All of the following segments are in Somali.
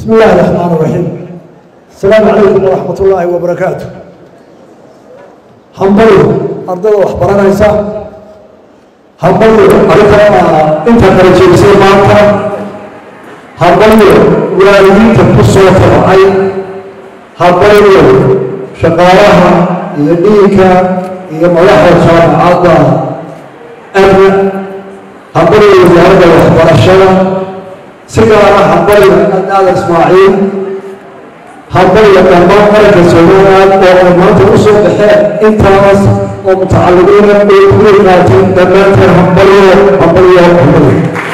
بسم الله الرحمن الرحيم السلام عليكم ورحمة الله وبركاته hambalyo ardada wax baranaysa hambalyo adiga inta kala jeegsay maanta hambalyo waalidiinta ku soo tabacay hambalyo shaqaalaha iyo dhiinka iyo madaxda jaamacadda amna hambalyo wasaaradda waxbarashada si gaara hambalyo adaada ismaaciil hambalyo dhammaan qaranka somaliland oo ay maanta u soo baxeen intaas oo mutacalimiina ay kuga qaateen dhammaanteen hambalyo hambalyo hambalyo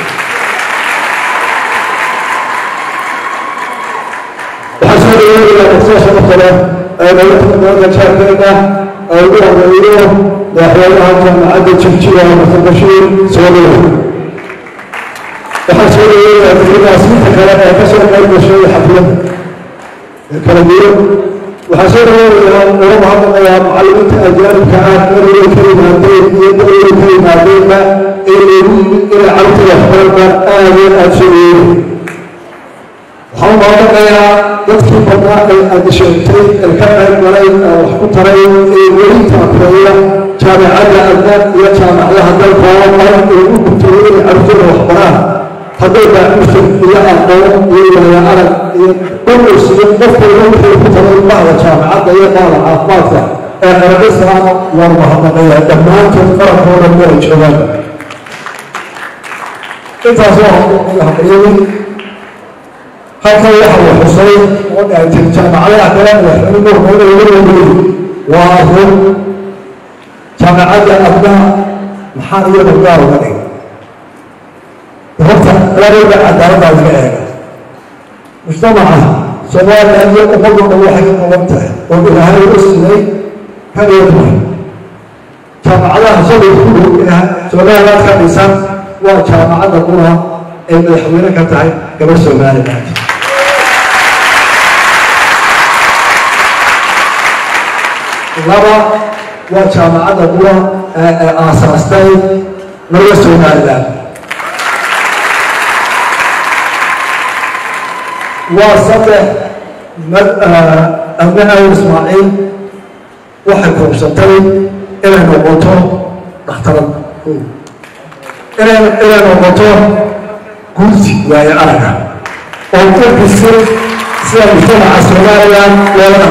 waxaa soo dhaweynaya muqdisho markale ee dowladda gobolka jaarkeeda ay ugu horeeyo madaxweynaha jaamacadda jigjiga xasan bashiir soo dhaweey waxaa soo dhaweynaya dowladaasiinta kale ee ka soo qayb gashay xafladda kala duwan waxaa soo dhaweynaya uga mahadnaqayaa macallimiinta ajaanibka ah dowlada ka yimaadeen iyo dowlada ka yimaadeenba ee loogu yimid inay carruurta waxbarana aad iyo aad soo dhaweynaya waxaan mahadnaqayaa dadkii badnaa ee aad sheegtay ee ka qayb galay ee wax ku taray ee weli taakureeya jaamacadda adna iyo jaamacadaha dalka oo dhan ee u gutayay inay carruurtooda waxbaraan hadday baaxusan iyo aqoon iyo waaya arag iyo dhulus iyo qofkayga wixii ku taray bahda jaamacadda iyo bahda caafimaadka ee qarankiislaama waan mahadnaqayaa dhammaantood qarankooda meel ay joogaan intaas waa hambaliyadii halkan waxa uu xusay oo dhaantay jaamacadaha kale madaxweyne hormoodayoodii waa run jaamacadda adna maxaa iyada gaar uga dhigay horta labada cadaaladdaa laga eega mujtamaca soomaaliya iyo ummaddu dhan waxay ka qaban tahay oo ilaahay u sinay hageed mar jaamacadaha shalay ku dhow ee soomaaliyaad ka dhisan waa jaamacadda qura ay madaxweyne ka tahay gabar somaliland laba waa jaamacadda qura ee aasaastay laga somaliland waa saddex abne awr ismaaciil waxay koobsatay inay noqoto dhakhtarad inay inay noqoto gursi waayo araga oo dadkisi sida mujtamaca somaliland loola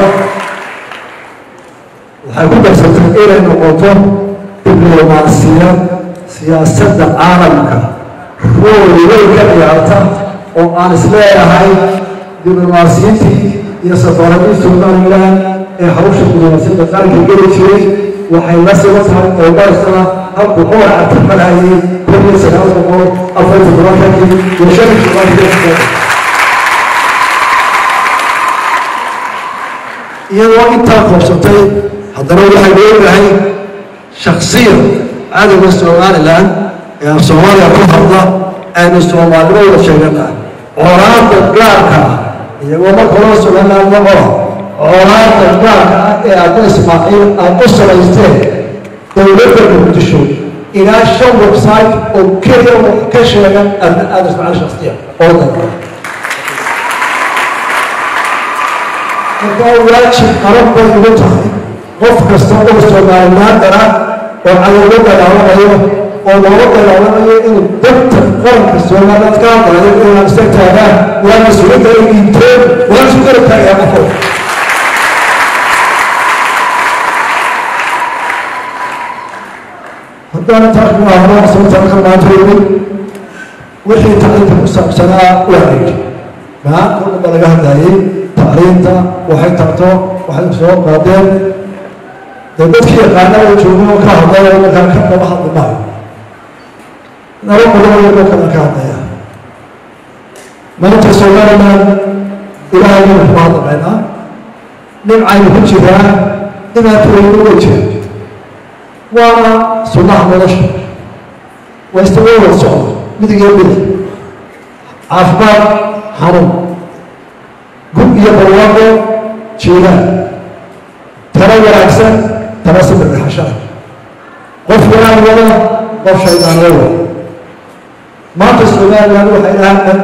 waxay ku darsatay inay noqoto diblomaasiyad siyaasadda caalamka rool weyn ka ciyaarta oo aan isleeyahay diblomaasiyiintii iyo safaaradii somaliland ee hawsha diblomaasiyadda qaranka geli jiray waxay la siba tahay oo dharsana halku cumar cabdirmalhayey kun iyo sagaal boqol afar iyo todobaatankii iyo shan iyo todobaatankii iyadoo intaa koobsatay haddana waxay leeyahay shaksiyan cadowga somaliland ee soomaaliya ku hadla aynu soomaalnimo wada sheeganaa colaadda gaarka ah iyagoo marka loo somaliland maqo colaadda gaarka ah ee adna ismaaciil aad u samaysteen dowladda muqdisho ilaa shan website oo keliya wax ka sheegan adna aada ismaaciil shaksiya oo dalka markaa waajib qaran bay ugu tahay qof kasta oo somalilaandana oo cadowga dagaawanayo oo looga dagaawanayo inuu danta qaranka somaliland ka hadlayo inaan isa taagaan waa mas-uuliyadda ay dhiibteen waan isu garab taagayaa qofo haddana taas mu ahno sababtaan ka maantooyin wixii tacliinta ku saabsanaa waa yidhi maanta o dhan baa laga hadlayay tacliinta waxay tarto waxay soo qaadeen dee dadkii yaqaana oo joogo oo ka hadlay oo markaa ka daba hadli maayo naba badan oo kala ka hadlaya maanta somaliland ilaahay baynu ku hadlamaynaa nimcaynu ku jiraa dhibaatooyinu way jira waana sunnaha nolosha waa istaga wada socda midigiyo midig caafimaad xanuun gub iyo barwaaqo jiiraan talo wanaagsan tala sibirkaxashaa qof wanaan wada qof shaydaan la wada maanta somaliland waxay dhahaan andiyo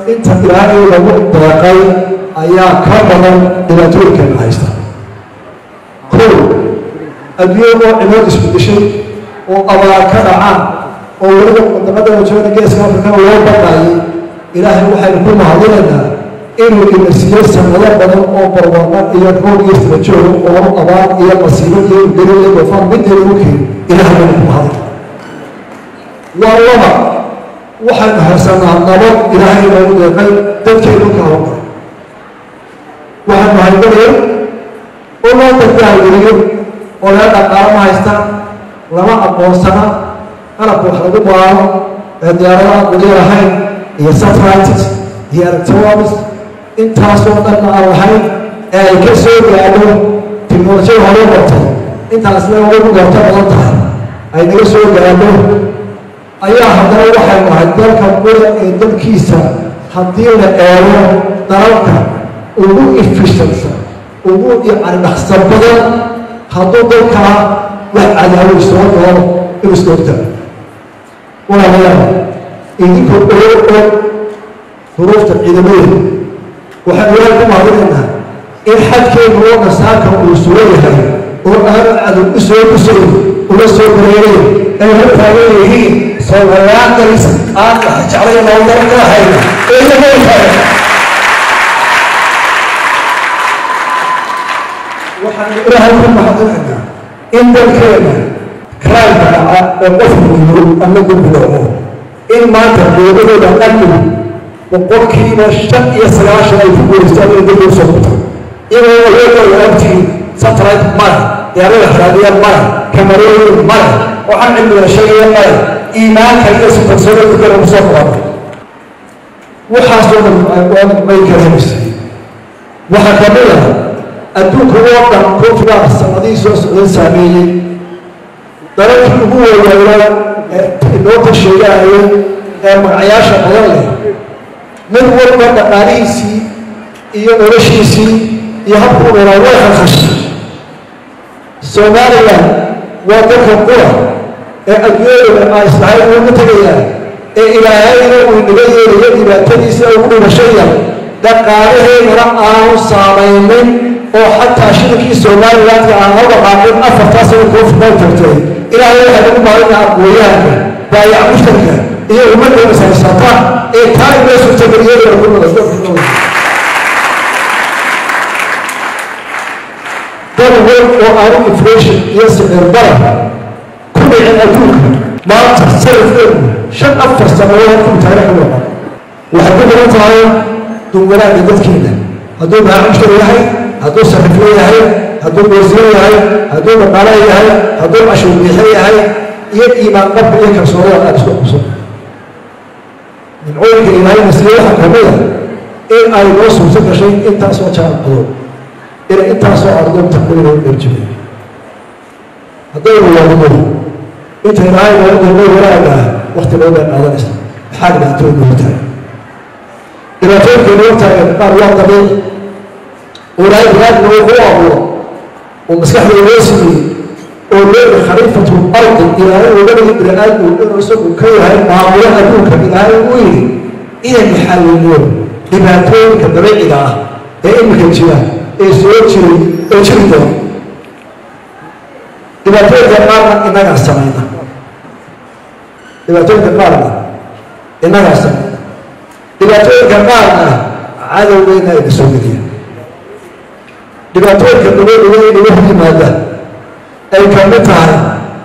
inta ilaahay lagu deeqay ayaa ka badan dhibaatooyinkeena haysta kow adduunya oo cimilad isbedeshay oo abaar ka dhacaan oo weliba wadamada jooga geeska afrikana loo baqaayay ilaahay waxaynu ku mahadinaynaa inuu ina siiyey sanado badan oo barwaaqo iyo roob iyo sirajoog oo abaar iyo masiibo iyo geri iyo dofaan midna lagu keeni ilaahay baynu ku mahadin waa laba waxaynu haysanaa nabad ilaahay noogu deeqay dadkeenu ka hawlgalay waxaynu hayganaya oo loo dadkahageliyo oo lee dhaqaalo ma haystaan lama aqoonsana qalabka wax lagu baaro ee diyaaradaha weli lahayn iyo satellites iyo electronics intaasoo dhanna aan lahayn ee ay ka soo gaadho tiknolojiyada hore bartay intaasna ugu goorto badan tahay ay naga soo gaadho ayaa haddana waxay nahay dalka qura ee dalkiisa haddii la eego dalalka ugu efficientsa ugu yacni dhaqsa badan hadduu dalkaa wax cadaawo soo doono inuu iska hortaago walaalayaal idinkoo ogo og duruufta ciidamadeeda waxaan ilaah ku mahadinaynaa in xadkeenu oo nasaarka uu sugan yahay oo aanu cadow u soo dhusayn una soo bareerayn ay la taagan yihiin soomaaliyaandaris aan jeclay nooldaran ka hayna ee inagoo taagan waxaan ilaahay ku mahadinaynaa in dalkeena karaanka dhaca oo qofku yiro ama gudbidoomo in maanta dowladooda amnigu boqolkiiba shan iyo sagaashan ay ku guuleystaan inay dib usoo gurtaan iyagoo awoodooda agtiin satellite male diyaarada raadiya male kamarooyin male waxaan cilmiga sheegaya male iimaanka iyo sifarsoona dukana kusoo qabanay waxaasoo dhan may karahaysay waxaa ka mid ah adduunka oo dhan koonfugaa sanadihii soo socday saameeyey dalalkii ugu waawaayaa ee inoota sheegaayay ee magacyaasha badan leh mid walba dhaqaalihiisii iyo noloshiisii iyo habkuu dhalaa way khalkhashay somalilan waa dalka qura ee adduunyadooda aa islahayn ugu tegayaan ee ilaahayna uu inaga yeelayo dhibaatadiisa ugu dhimasho yar dhaqaalaheedana aanu saamaynin oo xataa shirkii somalilandka aan la dhaqaaqin afartaas oo kuu fudan tagtay ilaahay waxay ugu maalinaa aqooyahanka baayac mushtarka iyo ummadda masaysata ee taa inoo suurtageliyay ku noqdo dal wal oo aanu inflation iyo sicir barar ku dhicin adduunka maanta sarifkeedu shan afar sanadood ku taariikh u noqon waxay ku badan tahay dunwanaagga dadkeena hadduu baayac mushtari yahay hadduu sarifle yahay hadduu boosiye yahay hadduu dhaqaale yahay hadduu cashuur biixe yahay iyo iimaan qabka iyo kalsoonada aada isku qabso nimcooyinka ilaahayna siiye waxaa ka mid a in ay noo suurto gashay intaasoo jaanqado inay intaasoo ardoon taqriiban dharjibay haddaynu wadno inta ilaahay noo doono wanaaga ah wakti loo bay qaadanaysa maxaa dhibaatooyin noo taagan dhibaatooyinka noo taagan qaar waa dabiici oo ilaahay binaadna uu ku abuuro oo maskaxda loo siiyey oo leeyahay khaliifatu ardi ilaahay uga dhigi bini-aadmu inuu isagu ka yahay maamulo adduunka ilaahay uu yidhi inaynu xaliliyo dhibaatooyinka dabiiciga ah ee imika jira ee soo jiray oo jiri doona dhibaatooyinka qaarna innagaa samayna dhibaatooyinka qaarna innagaa samayna dhibaatooyinka qaarna cadowgeyna ayna soo geliya dhibaatooyinka dabadhiga inaga hor yimaada ay ka mid tahay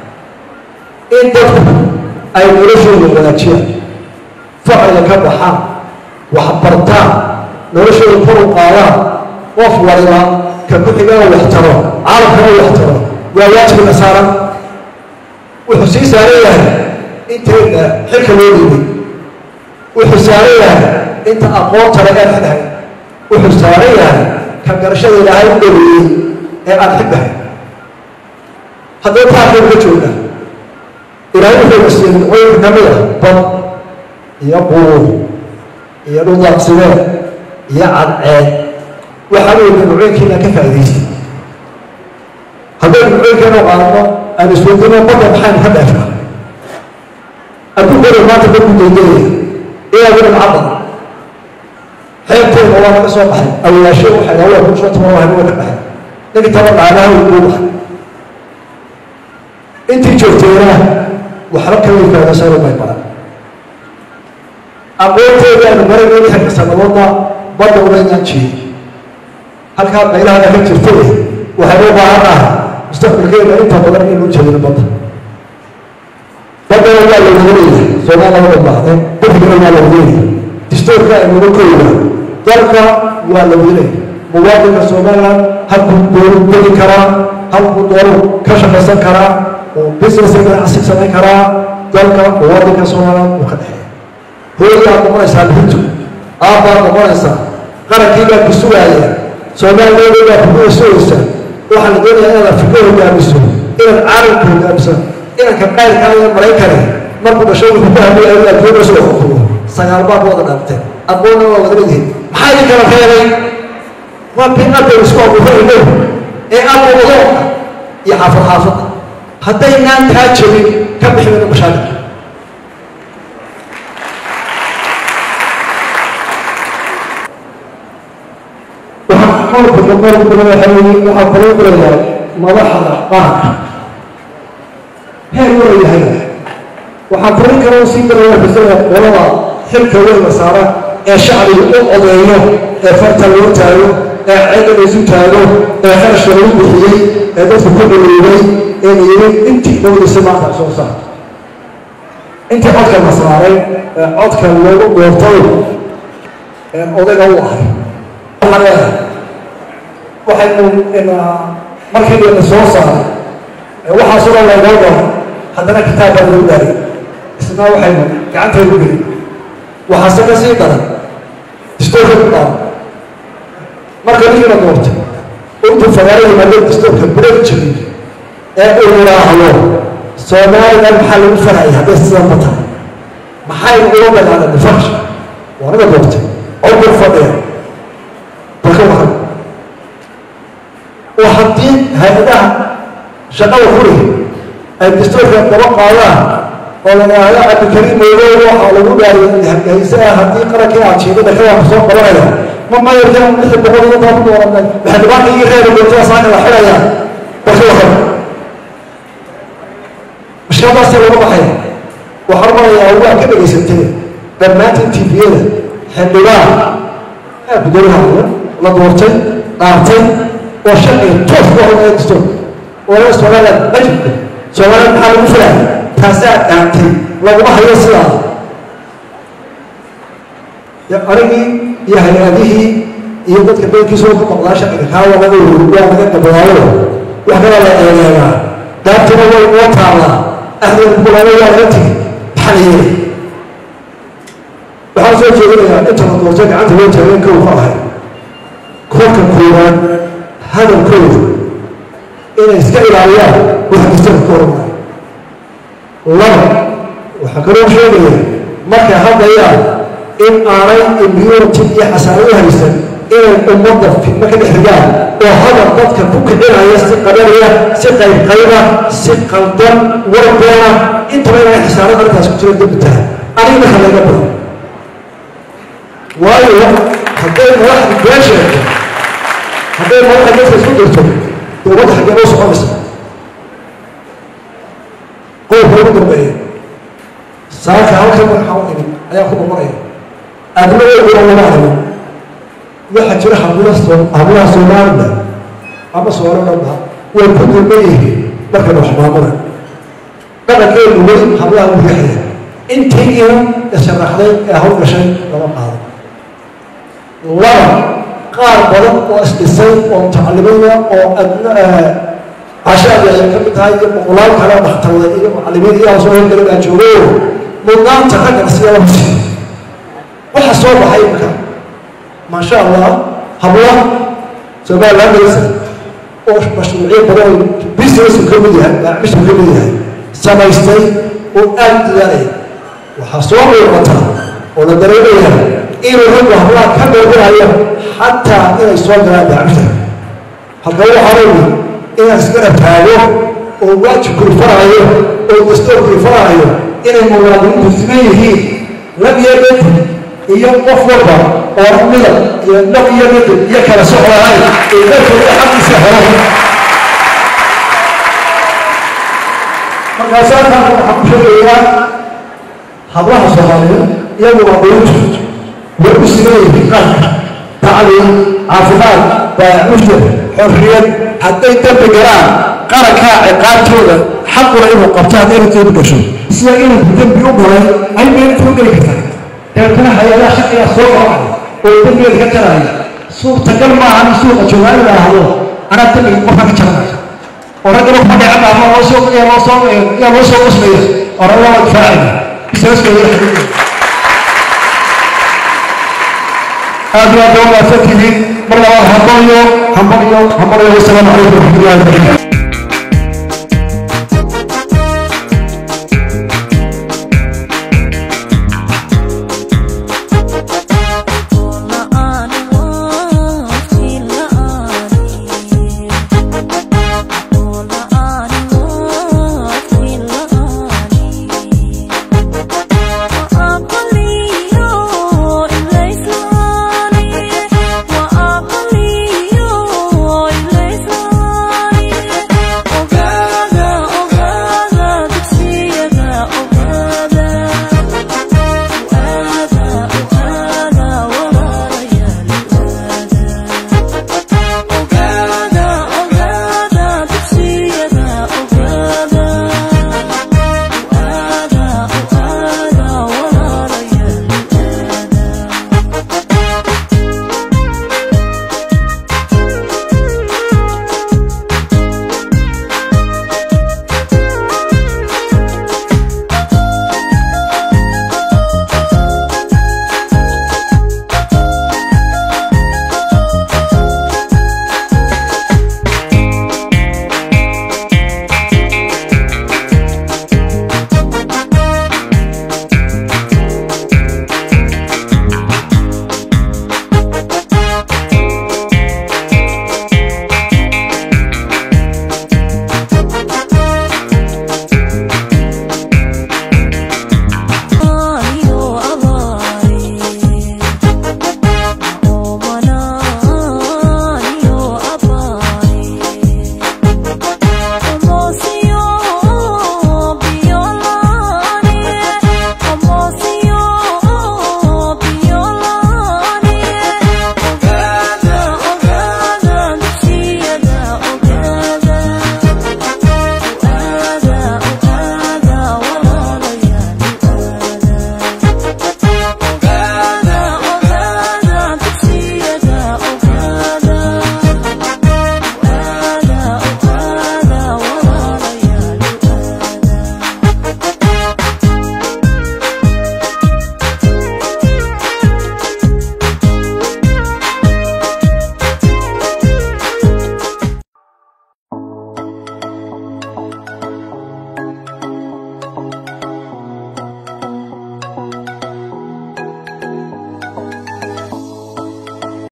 in dadku ay noloshooda wanaajiyaan facila ka baxaan waxbartaan noloshooda kor u qaadaan qof waliba ka ku xigaa wax taro caalamkana wax taro waa waajibka saaran wuxuu sii saaran yahay intayna xilka loo dhiibay wuxuu saaran yahay inta aqoonta laga xidhay wuxuu saaran yahay ka garashada ilaahay u dhaweeyey ee aan xigbahay haddaba taakaynu ka joognaa ilaahay wuxuu na siiyey nimcooyinka ka mid ah bad iyo quur iyo dhuldaaqsimeed iyo cadceed waxaa weeye nimcooyinkiina ka faa'idaystay haddaynu nimcooyinkeenu qaadno aan isweydiino badda maxaynu ka dheefnaa adduunkooda maanta dadku daydeeya ilaa wilan cadda xeebteeda waa laga soo baxay awaashe waxay dhaha waa kusoo tuma waa ka baxay ninkii taba dhaanaha uu kuu baxay intii joogteena waxba kama faadasano bay baran aqoonteedaanu marageyni halka sanadoodna badda unaynaan jirin halkaa meelaha ka jirtay waxay u baahan ah mustaqbalkeena inta badan inuu jeedino badda baddana waa la wadaleeyahay soomaaliya waa baahday bafigana waa la wadaleeyahay distoorka aynuga koyna dalka waa la wadaleeyahay muwaadinka somaliland halkuu dooru degi karaa halkuu dooru ka shaqaysan karaa oo business ganacsi samayn karaa dalka muwaadinka somaliland uu ka dhexeeya hooyaad noqonaysaa bintu aabbaad noqonaysaa qarankii baa ku sugaaya soomaaliyeeda baa kugu sugaysaa waxaa la doonayaa inaad afrika hogaamiso inaad caalamka hogaamiso inanka qayrka iyo maraykane markuu dhashay wuxuu ku hadlaya inaad jooga soo xukumo sagaal baad wada dhaafteen aqoonna waa wada leedihin maxaa idin kala reebay waa binadda isku abuurayno ee abuudo iyo xaafad xaafadda haddaynaan taa jebin ka bixi mayno mashaakilka qolka boqolka madaxweyne waxaa kaloo qorayaa madaxda qaranka heer wada yahay waxaa korin kaloo sii galaya xusada qolada xilka weyn la saara ee shacbiga u odeeyo ee farta loo taago ee ceeda laysu taago ee kharashka lagu bixiyey ee dadku ku dhaliilay ee layiri intii dhowdisa maanta soo saar intii codka la saaray ee codka loogu doortay ee odayga u ahay waxaa leedahay waxaynu markii la soo saaray waxaasoo dhan laynoo doono haddana kitaab baa lagu daaray isna waxaynu gacantaynu gelin waxaase ka sii daran distoorka ku dhaaro marka ninkii la doortay intuu fagaaro yimaado distoorka gudaha jirin ee uu yidhaahdo soomaaliland maxaa lagu farayay hadday sidanba tahay maxaynu uga dagaalanay farsha waa niga doortay codku fadhiya balka waran oo haddii hay-adaha shaqada furiga ay dastuurka daba qaadaan oo la yidhaahdo cabdikariim moodow waxaa lagu dhaariyay hargeysaa haddii qarankii aad jiidada kawaanka soo qabanaya ma mayarkan lixi boqol iyo toban dooranay waxay dhibaata ii reebi doontaa saaka la xidhayaa balka waran mashkiladaasee laga baxaya waxaan marayaa waa ka dhegaysatay dhammaantiin tviyada xildhibaan aa gudoomiyaha la doortay dhaartay oo sharciga toos ku hormaya dastuur oo somaliland ajibka somaliland maxaa lagu filaya taasaa dhaantay laguma hayo sidaa arigii iyo hay-adihii iyo dadka beelkiisoo ku noqdaa sharciga kaa waa laga waa laga gabadaayo wax kaloo la eegeegaa dhaantuna way noo taallaa ahdeeda kulaabo waa laga tegi maxaa la yeelay waxaan soo jeedinayaa inta la doortay gacanta loo taageen kow ka ahay kolka koowaad hadalkooda inay iska ilaaliyaan waxa dastuurka ka hormaya laba waxaa kaloo sheegaya markay hadlayaan in aanay immunity iyo xasaano u haysan inay ummadda fidmo ka dhex rigaan oo hadal dadka ku kicinaya si qabanaya si qaybqayba si qaldan warbeena intaba inay xisaanada arrintaas ku jiro dembi tahay aniga marka laga badan waayo hadday madaxda been sheegto hadday madaxa dadka isku dirto dowladda xaggee loo soconaysa qowlka ugu dambeeya saaka halkan waxaa u imid ayaa ku noqonaya adnadeeduna lama argo waxaa jira hablaha hablaha somaliland ama soomaalilanda way ku dulman yihiin markayna wax maamula dhaqankeedu weli hablaha u riixaya intii inan isharaxday ee hawl gashay lama qaado laba qaar badan oo isdhisay oo mutacalimiina oo cashaadi ay ka mid tahay iyo boqolaal kale oo dhakhtarda iyo mucalimiin iyo soo horgala baa joogo mudnaanta raggan sida la musiiyo waxa soo baxay imika maasha allah habla somaliland maysa oo mashruucyo badan oo businessu ka mid yahay maacmishu ka mid yahay samaystay oo aad dadaalaya waxaa soo muuqata oo la dareemaya inuu raggu hablaha ka dhoobinayo xataa inay soo galaan maacmisha halka waxaa leeyihi inaan iskana taago oo waajibkuu faraayo oo dastuurkii faraayo inay muwaadiniintu siman yihiin lam yabad iyo qof walba oo midab iyo dhab iyo midab iyo kala socdahay ee dalkooda xaqiisa helo markaasaa taana waxaan ku sheegayaa hablaha soomaaliyeed iyagu waa dawladu way u simeeyihiin qaranka tacliim caafimaad baacushda xorriyad hadday dambi galaan qarankaa ciqaabtooda xaquna inuu qabto haddayna dembi gasho sida inuu dembi u galay ay meelta u geli kartaa dabeetana hay-adaha shaqigaa soo qabacay oo dembigeeda ka jaraya suurtagal maaha in suuqa joogaa in la ahdo anaa dembiga qofka ka jaranaya oo raggana kuma dhicin ama loo soo yaa loo soo yaa loo soo qosmaya orada waa difaacaya isaaskeeda aad iyo aad waa mahadsan tihiin mar labaad hambalyo hambalyo hambalyo wasalaamu calaykum waraxmatullahi wabarakatu